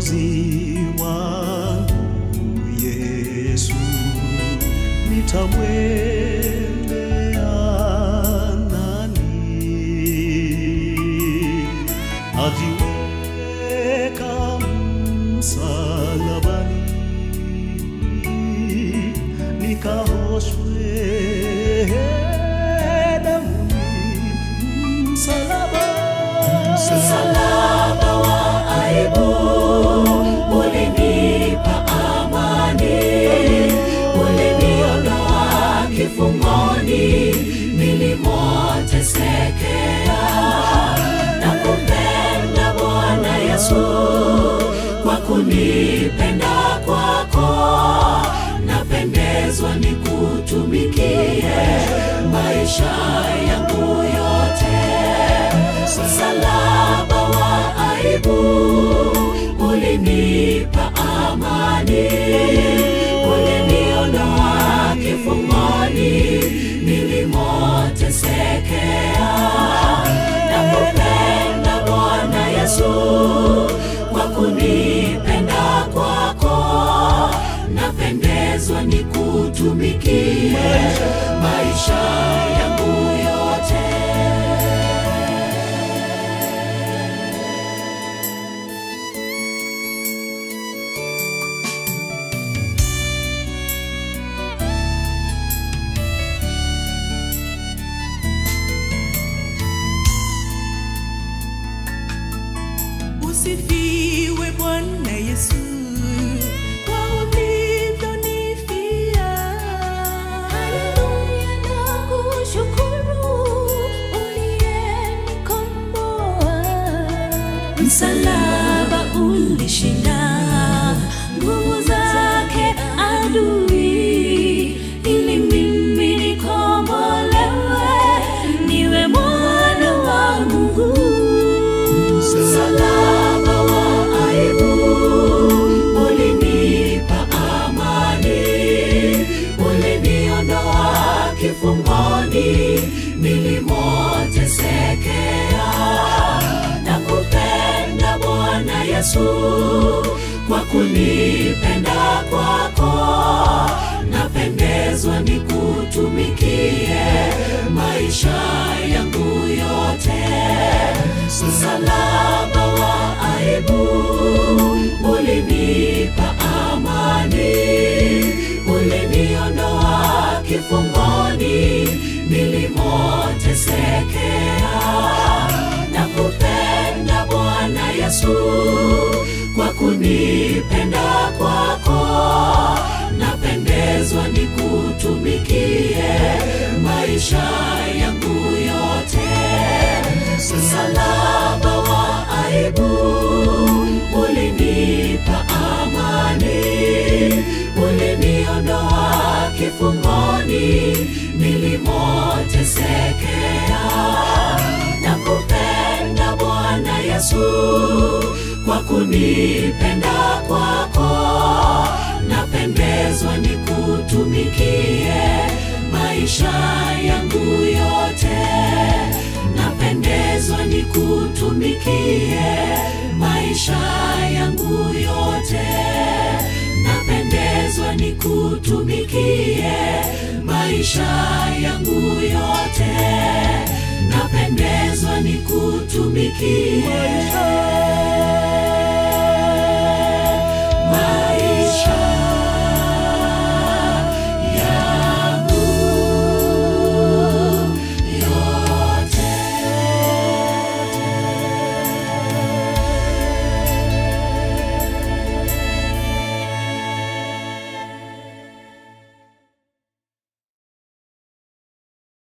Mwokozi wangu Yesu, nitamwendea nani? Ajiweka msalabani, nikaoshwe damuni msalaba Msalaba wa aibu ulinipa amani, uliniondoa kifungoni nilimoteseka. Nakupenda Bwana Yesu kwa kunipenda kwako, napendezwa nikutumikie maisha yangu yote msalaba wa aibu ulinipa amani, uliniondoa kifungoni nilimoteseka. Nakupenda Bwana Yesu kwa kunipenda kwako, napendezwa nikutumikie maisha yangu yote. Usifiwe Bwana Yesu kwa ulivyonifia. Haleluya, nakushukuru uliyenikomboa. Msalaba ulishinda nguvu zake adui, ili mimi nikombolewe, niwe mwana wa Mungu. Msalaba wa aibu ulinipa amani, uliniondoa kifungoni nilimoteseka. Nakupenda Bwana Yesu kwa kunipenda kwako, napendezwa nikutumikie maisha yangu yote msalaba wa aibu ulinipa amani, uliniondoa kifungoni nilimoteseka. Nakupenda Bwana Yesu kwa kunipenda kwako, napendezwa nikutumikie maisha yangu yote msalaba wa aibu ulinipa amani, uliniondoa kifungoni nilimoteseka. Nakupenda Bwana Yesu kwa kunipenda kwako, napendezwa nikutumikie maisha yangu yote napendezwa nikutumikie maisha yangu yote, napendezwa nikutumikie maisha yangu yote, napendezwa nikutumikie